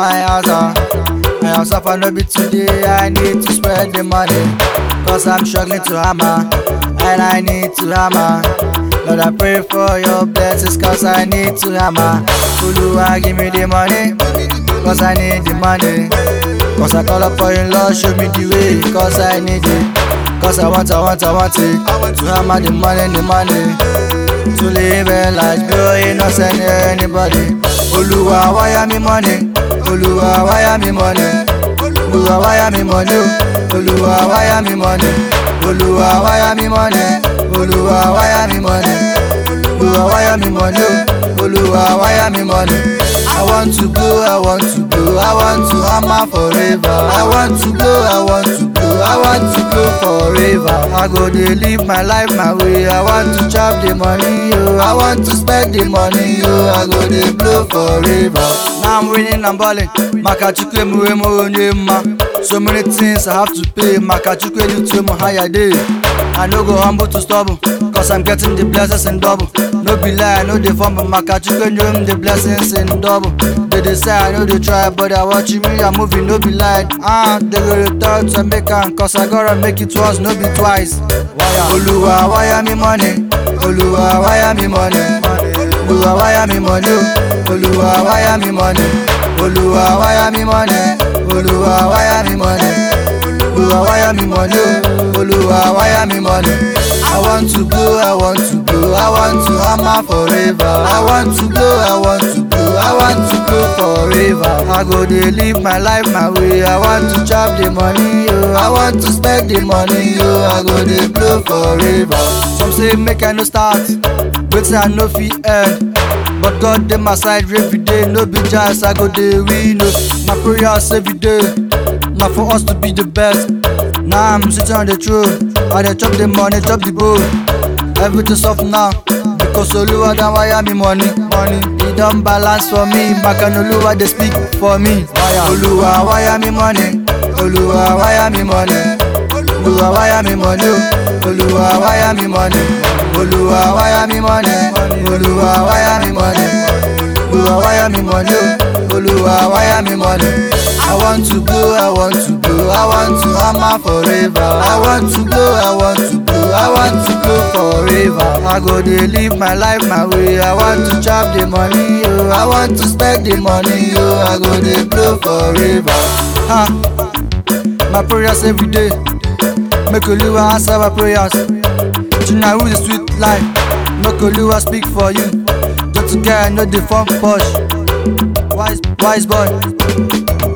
my house. ah. I have suffer no be today. I need to spread the money. Cause I'm struggling to hammer. And I need to hammer. Lord, I pray for your blessings. Cause I need to hammer. Uluwa, give me the money. Cause I need the money. Cause I call up for you, Lord, show me the way. Cause I need it. Cause I want, I want, I want it. To hammer the money, the money. To live a life, bro, ain't not sending anybody. Oluwa, wire me money. Oluwa, wire me money. Oluwa, wire me money. Oluwa, wire me money. Oluwa, wire me money. Oluwa, wire me money. Oluwa, wire me money. Oluwa, wire me money. I want to go, I want to go, I want to hammer forever. I want to go, I want to go, I want to go forever. I go dey live my life my way. I want to chop the money, yo. I want to spend the money, yo. I go dey blow forever. Now I'm winning, I'm balling. Makachukwu emuwe m onye mma. So many things I have to pay. Makachukwu elute m higher day. I no go humble to stubble, cause I'm getting the blessings in double. No be lie, I know they fumble. Makachukwu enjoy m the blessings in double. They dey say I know they try, but they watching me, I'm moving, no be lie. Ah, they go return to make am, cause I gotta make it once, no be twice. Oluwa, wire me money. Oluwa, wire me money. Oluwa, wire me money. Oluwa, wire me money. Oluwa, wire me money. Oluwa, wire me money. Oluwa, wire me money. Oluwa, wire me money. I want to go, I want to go, I want to hammer forever. I want to go, I want to go, I want to go forever. I go dey live my life my way. I want to chop the money, yo. I want to spend the money, yo. I go dey blow forever. Some say make I no start, wetin I no fit end. But God dey my side every day, no be jazz, I go dey win. oh. My prayers every day, na for us to be the best. Now I'm sitting on the throne, I dey chop the money, chop the bowl. Everything soft now, because Oluwa don wire me money, money. He don balance for me, Makan Oluwa dey speak for me. Oluwa wire me money, Oluwa wire me money. Oluwa wire me money, oh. Oluwa wire me money. Oluwa wire me money, Oluwa wire me money. Oluwa wire me money, oh. Oluwa wire me money. I want to go, I want to go, I want to hammer forever. I want to go, I want to go, I want to go forever. I go dey live my life my way. I want to chop the money, yo. I want to spend the money, yo. I go dey blow forever. Ha. My prayers every day. Make Oluwa answer my prayers. Tonight who the sweet life. Make Oluwa speak for you. Just to get know the fun push. Wise, wise boy.